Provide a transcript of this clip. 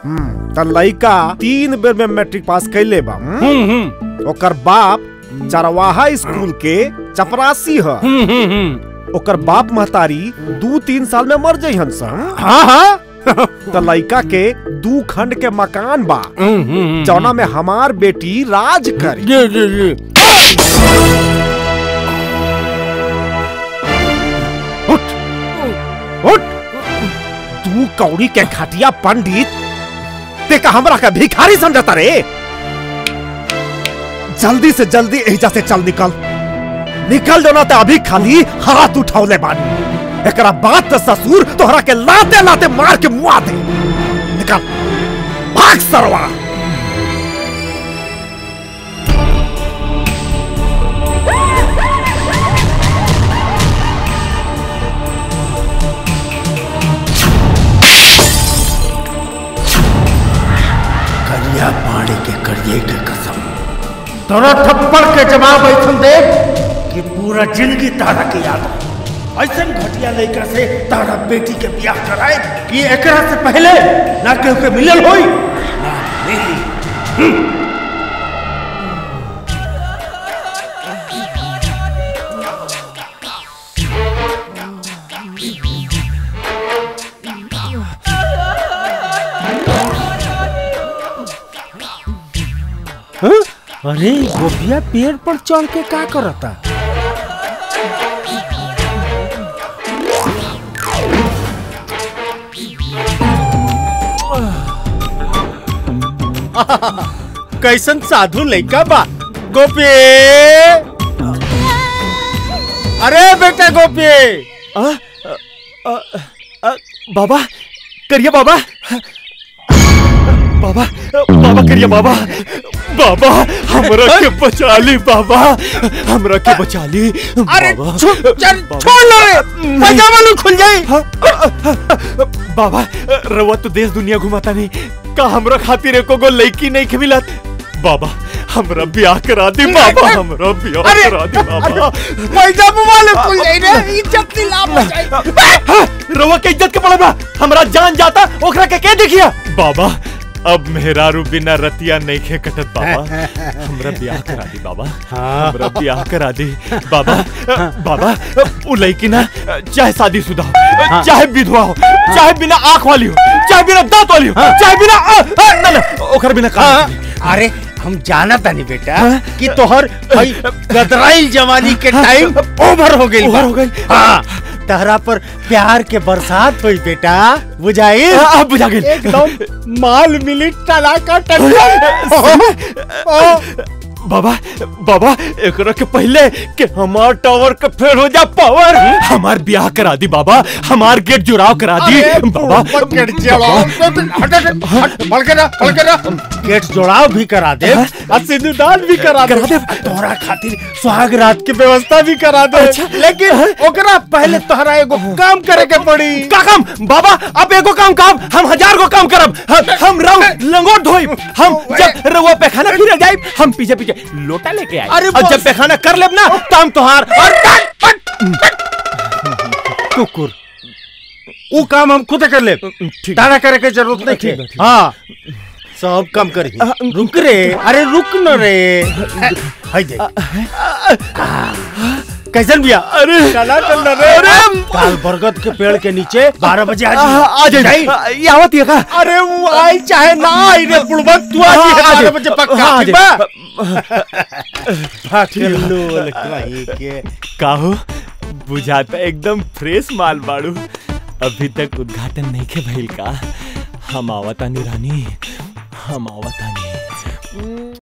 त लइका तीन बेर में मैट्रिक पास कैले बा हम्म? हम्म हम्म ओकर बाप चरवाहा स्कूल के चपरासी ह हम्म हम्म हम्म ओकर बाप महतारी दू तीन साल में मर जइहन सन हाँ हाँ त लइका के दू खंड के मकान बा हम्म हम्म जौना में हमार बेटी राज करी जी जी जी उठ उठ तू कौड़ी के खटिया पंडित ते का हमरा का भिखारी समझता रे जल्दी से जल्दी एहिजा से चल निकल निकल जो ना ते अभी खाली हाथ उठौले बानी एकरा बात त ससुर तोहरा के लाते लाते मार के मुआ दे निकल भाग सरवा करिया पानी के करिए के कसम तोरा थप्पड़ के जवाब ऐसन दे कि पूरा जिंदगी तारा के याद रहे। ऐसन घटिया लड़का से तारा बेटी के ब्याह कराए कि एकरा से पहले ना केहू के मिलल होई ना मिली अरे गोपिया पेड़ पर चढ़ के का करता कैसन साधु लइका बा गोपी अरे बेटा गोपी बाबा करिए बाबा बाबा बाबा करिए बाबा बाबा हमरा के बचा ली बाबा हमरा के बचा ली अरे बाबा। छो- चल, छोड़ लो रे पैजामा लो खुल जाई बाबा रवा तो देश दुनिया घुमाता नहीं का हमरा खातिर एको गो लड़की नहीं के मिलत बाबा हमरा ब्याह करा दी बाबा हमरा ब्याह अरे, करा दी बाबा पैजामा वाले खुल जाई रे इज्जत की लाभ हो जाई हाँ, रवा के इज्जत के पड़े बा हमरा जान जाता ओकरा के के देखिया बाबा अब मेहरारू बिना रतिया नहीं खे कटत बाबा हमरा ब्याह करा दी बाबा हमरा ब्याह करा दी बाबा बाबा उ लड़की ना चाहे शादीशुदा हो चाहे विधवा हो चाहे बिना आंख वाली हो चाहे बिना दांत वाली हो चाहे बिना अ, अ, ना ना ओकर बिना काम नहीं। अरे हम जाना तानी बेटा कि तोहर हई गदराइल जवानी के टाइम ओवर हो गई ओवर हो गइल। हाँ तहरा पर प्यार के बरसात हुई बेटा बुझाई आ, आ, बुझा गेल। एकदम माल मिली टलाका टक्कर बाबा बाबा एकरा के पहले कि हमार टावर के फेर हो जा पावर हमार ब्याह करा दी बाबा हमार गेट जुड़ाव करा दी बाबा गेट जोड़ाव भी करा दे और सिंदूरदान भी करा दे करा दे। तोहरा खातिर सुहाग रात की व्यवस्था भी करा दे लेकिन ओकरा पहले तोहरा एगो काम करे के पड़ी का काम बाबा अब एगो काम काम हम हजार गो काम करब हम हम रहो लंगोट धोई हम जब रउआ पैखाना फिर जाई हम पीछे पीछे लोटा लेके आए अरे और बस। जब पैखाना कर लेब ना तो हम तोहार और कुकुर वो काम हम खुद कर ले ठीक तारा करे के जरूरत नहीं ठीक है, है ठीक हाँ सब कम करी रुक रे अरे रुक न रे हाय देख कैसन बिया अरे चला चल न रे काल बरगद के पेड़ के नीचे बारह बजे आ आ जाइए। जाए ये आवत है का अरे वो आई चाहे ना आई रे बुड़बक तू आ हाँ, जी आ बारह जाइए। बजे पक्का हाँ, ठीक आ बा लो लकवाई के काहो बुझाता एकदम फ्रेश माल बाड़ू अभी तक उद्घाटन नहीं के भइल का हम आवतानी रानी हम आवतानी